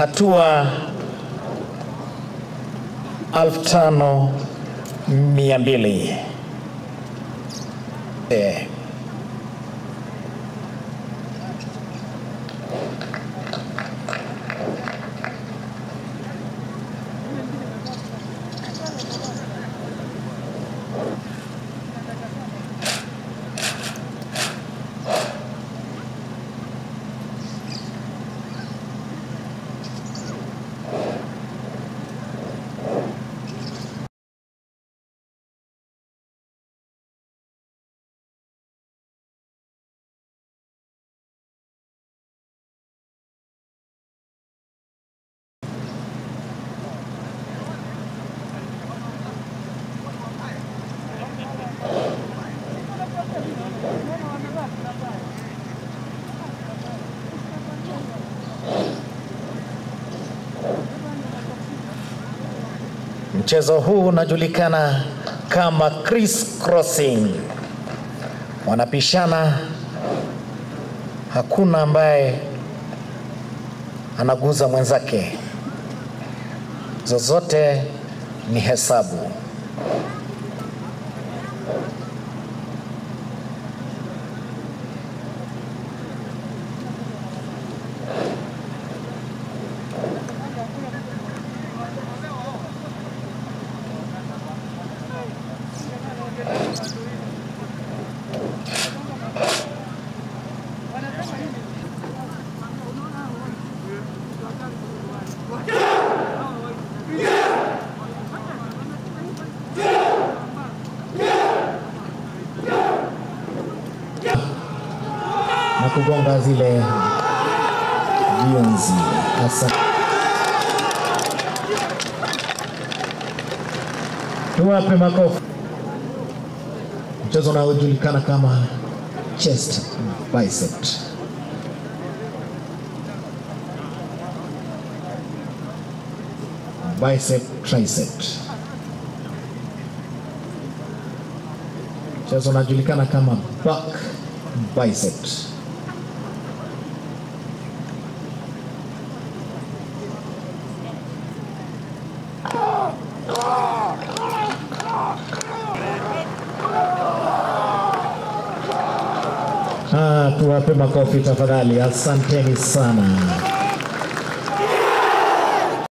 hatua elfu tano mia mbili. Eh. Mchezo huu unajulikana kama criss crossing. Wanapishana, hakuna ambaye anaguza mwenzake, zozote ni hesabu. na kugonga zile vionzi. Asante. Tuwape makofi. Mchezo unaojulikana kama chest bicep. Bicep tricep. Mchezo unajulikana kama back bicep. Ah, tuwape makofi tafadhali. Asanteni sana.